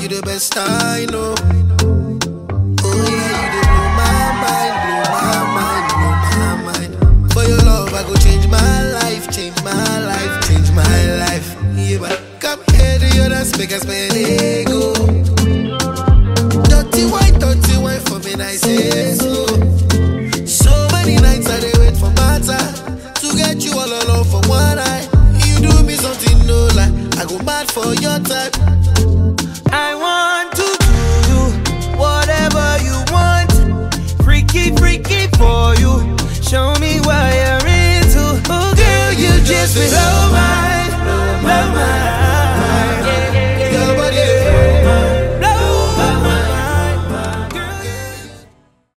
you the best I know. Oh yeah, you dey blow my mind, blow my mind, blow my mind. For your love, I go change my life, change my life, change my life. Yeah, but come here to your dance, make us spend ego. Dirty wine, dirty wine for me, I say so. So many nights I dey wait for matter to get you all alone for one night. You do me something no lie, I go mad for your type.